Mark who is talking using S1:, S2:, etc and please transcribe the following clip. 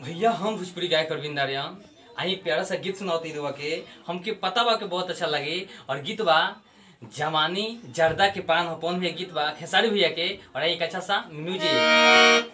S1: भैया हम भोजपुरी गायक अरविंद आर्यन आई एक प्यारा सा गीत सुनाओ रुआ के हमके पता बा के बहुत अच्छा लगे और गीत बा जवानी जर्दा के पान हो पौन भैया गीत बा खेसारी भैया के और एक अच्छा सा म्यूजिक